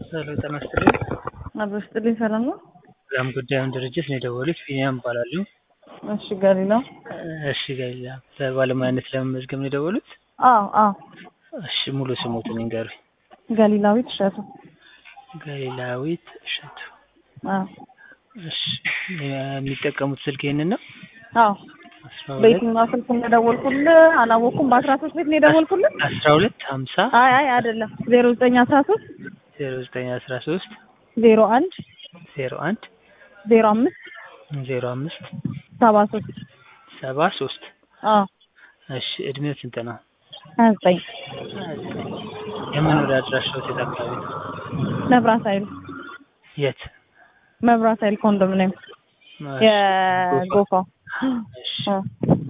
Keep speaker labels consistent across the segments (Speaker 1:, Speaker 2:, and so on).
Speaker 1: ሄሎ ጤና ይስጥልኝ።
Speaker 2: አብሮ ስጥልኝ ሰላም ነው?
Speaker 1: ሰላም ጉዳዩን ድርጅት ነው የደወሉት። ቢኒያም እባላለሁ።
Speaker 2: እሺ ገሊላ።
Speaker 1: እሺ ገሊላ፣ በባለሙያነት ለመመዝገብ ነው የደወሉት?
Speaker 2: አዎ አዎ።
Speaker 1: እሺ ሙሉ ስሞትን ይንገሩኝ።
Speaker 2: ገሊላዊት እሸቱ።
Speaker 1: ገሊላዊት እሸቱ።
Speaker 2: አዎ
Speaker 1: እሺ የሚጠቀሙት ስልክ ይሄንን ነው?
Speaker 2: አዎ።
Speaker 1: አስራ ሁለት
Speaker 2: በየትኛው ስልክ እንደደወልኩልህ አላወቅኩም። በአስራ ሶስት ቤት ነው የደወልኩልህ?
Speaker 1: አስራ ሁለት ሀምሳ
Speaker 2: አይ አይ አይደለም። ዜሮ ዘጠኝ አስራ ሶስት
Speaker 1: ዜሮ ዘጠኝ አስራ ሶስት
Speaker 2: ዜሮ አንድ
Speaker 1: ዜሮ አንድ
Speaker 2: ዜሮ አምስት
Speaker 1: ዜሮ አምስት
Speaker 2: ሰባ ሶስት
Speaker 1: ሰባ ሶስት
Speaker 2: አዎ
Speaker 1: እሺ እድሜው ስንት ነው?
Speaker 2: ሀያ ዘጠኝ
Speaker 1: የመኖሪያ አድራሻው የት አካባቢ ነው?
Speaker 2: መብራት ኃይል
Speaker 1: የት?
Speaker 2: መብራት ኃይል ኮንዶሚኒየም የጎፋው
Speaker 1: እሺ
Speaker 2: አዎ።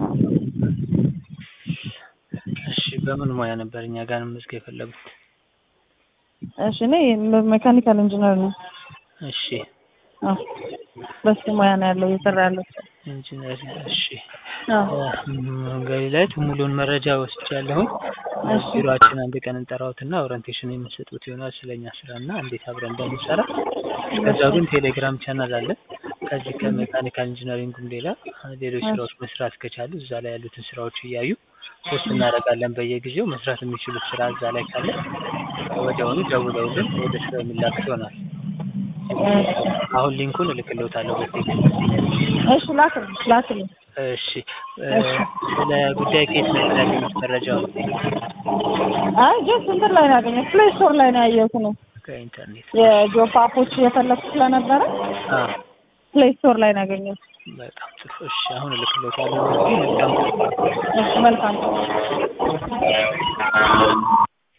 Speaker 1: እሺ በምን ሙያ ነበር እኛ ጋር መመዝገብ የፈለጉት?
Speaker 2: እሺ እኔ ሜካኒካል ኢንጂነር ነኝ።
Speaker 1: እሺ
Speaker 2: አዎ በሱ ሙያ ነው ያለው እየሰራ ያለው።
Speaker 1: ኢንጂነር እሺ
Speaker 2: አዎ
Speaker 1: ገሊላዊት ሙሉውን መረጃ ወስጃለሁ።
Speaker 2: እሺ
Speaker 1: ቢሮአችን አንድ ቀን እንጠራዎትና ኦሪንቴሽን የምንሰጡት ይሆናል ስለኛ ስራና እንዴት አብረን እንደምንሰራ። ከዛ ግን ቴሌግራም ቻናል አለ። ከዚህ ከሜካኒካል ኢንጂነሪንጉም ሌላ ሌሎች ስራዎች መስራት ከቻሉ እዛ ላይ ያሉትን ስራዎች እያዩ ፖስት እናደርጋለን በየጊዜው መስራት የሚችሉት ስራ እዛ ላይ ካለ ወዲያውኑ ደውለውልን ወደ ስራ የሚላክ ይሆናል። አሁን ሊንኩን እልክልዎታለሁ በቴክስት።
Speaker 2: እሺ ላክልኝ ላክልኝ።
Speaker 1: እሺ ስለ ጉዳይ ከየት ነበር ያገኙት መረጃው?
Speaker 2: አይ ጀስት እንትን ላይ ነው ያገኘሁት ፕሌይ ስቶር ላይ ነው ያየሁት ነው
Speaker 1: ከኢንተርኔት።
Speaker 2: የጆብ አፖች እየፈለኩ ስለነበረ
Speaker 1: አ
Speaker 2: ፕሌይ ስቶር ላይ ነው ያገኘሁት።
Speaker 1: በጣም ጥሩ። እሺ አሁን እልክልዎታለሁ። መልካም
Speaker 2: እሺ መልካም